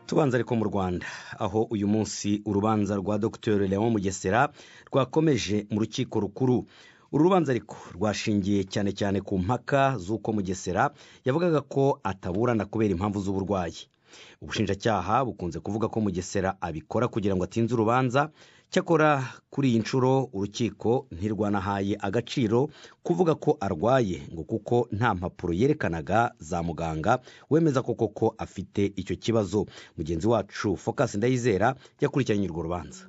tubanza ariko mu rwanda aho uyu munsi urubanza rwa dr leon mugesera rwakomeje mu rukiko rukuru uru rubanza ariko rwashingiye cyane cyane ku mpaka z'uko mugesera yavugaga ko ataburana kubera impamvu z'uburwayi ubushinjacyaha bukunze kuvuga ko mugesera abikora kugira ngo atinze urubanza cyakora kuri iyi nshuro urukiko ntirwanahaye agaciro kuvuga ko arwaye ngo kuko nta mpapuro yerekanaga za muganga wemeza koko ko afite icyo kibazo mugenzi wacu focus ndayizera yakurikiranye urwo rubanza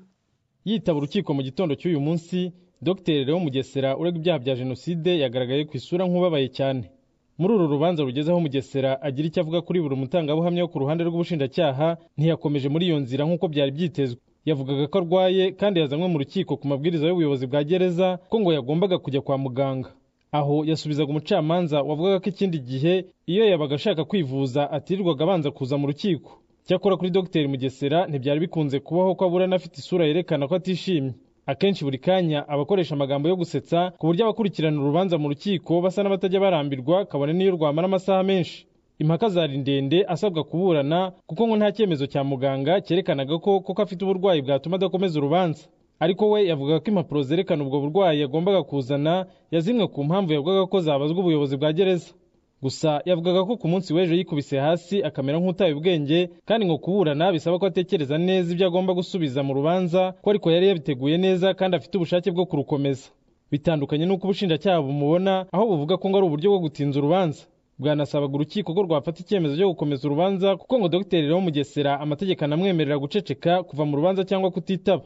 yitaba urukiko mu gitondo cy'uyu munsi dr leon mugesera urega ibyaha bya jenoside yagaragaye ku isura nk'ubabaye cyane muri uru rubanza rugezeho mugesera agira icyo avuga kuri buri mutangabuhamya wo ku ruhande rw'ubushinjacyaha ntiyakomeje muri iyo nzira nk'uko byari byitezwe yavugaga ko arwaye kandi yazanywe mu rukiko ku mabwiriza y'ubuyobozi bwa gereza ko ngo yagombaga kujya kwa muganga aho yasubizaga umucamanza wavugaga ko ikindi gihe iyo yabaga ashaka kwivuza atirirwaga abanza kuza mu rukiko cyakora kuri dr mugesera ntibyari bikunze kubaho ko aburana afite isura yerekana ko atishimye akenshi buri kanya aba akoresha amagambo yo gusetsa ku buryo abakurikirana urubanza mu rukiko basa n'abatajya barambirwa kabone n'iyo rwamara amasaha menshi impaka zari ndende asabwa kuburana kuko ngo nta cyemezo cya muganga cyerekanaga ko koko afite uburwayi bwatuma adakomeza urubanza ariko we yavugaga ko impapuro zerekana ubwo burwayi yagombaga kuzana yazimwe ku mpamvu yavugaga ko zabazwa ubuyobozi bwa gereza gusa yavugaga ko ku munsi w'ejo yikubise hasi akamera nk'utaye ubwenge kandi ngo kuburana bisaba ko atekereza neza ibyo agomba gusubiza mu rubanza ko ariko yari yabiteguye neza kandi afite ubushake bwo kurukomeza bitandukanye n'uko ubushinjacyaha bumubona aho buvuga ko ngo ari uburyo bwo gutinza urubanza bwanasabaga urukiko ko rwafata icyemezo cyo gukomeza urubanza kuko ngo dogiteri rero mugesera amategeko anamwemerera guceceka kuva mu rubanza cyangwa kutitaba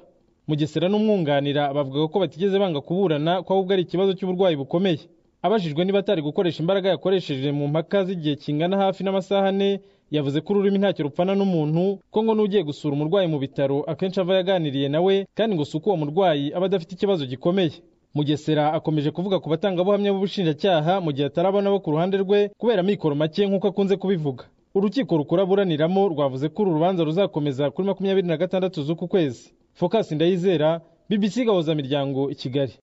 mugesera n'umwunganira bavuga ko batigeze banga kuburana ko ahubwo ari ikibazo cy'uburwayi bukomeye abajijwe niba atari gukoresha imbaraga yakoresheje mu mpaka z'igihe kingana hafi n'amasaha ane yavuze ko ururimi ntacyo rupfana n'umuntu ko ngo n'ugiye gusura umurwayi mu bitaro akenshi ava yaganiriye nawe kandi ngo si uko uwo murwayi aba adafite ikibazo gikomeye mugesera akomeje kuvuga ku batangabuhamya b'ubushinjacyaha mu gihe atarabona bo ku ruhande rwe kubera amikoro make nk'uko akunze kubivuga urukiko rukuraburaniramo rwavuze ko uru rubanza ruzakomeza kuri makumyabiri na gatandatu z'uku kwezi focus ndayizera bbc gahuza miryango i kigali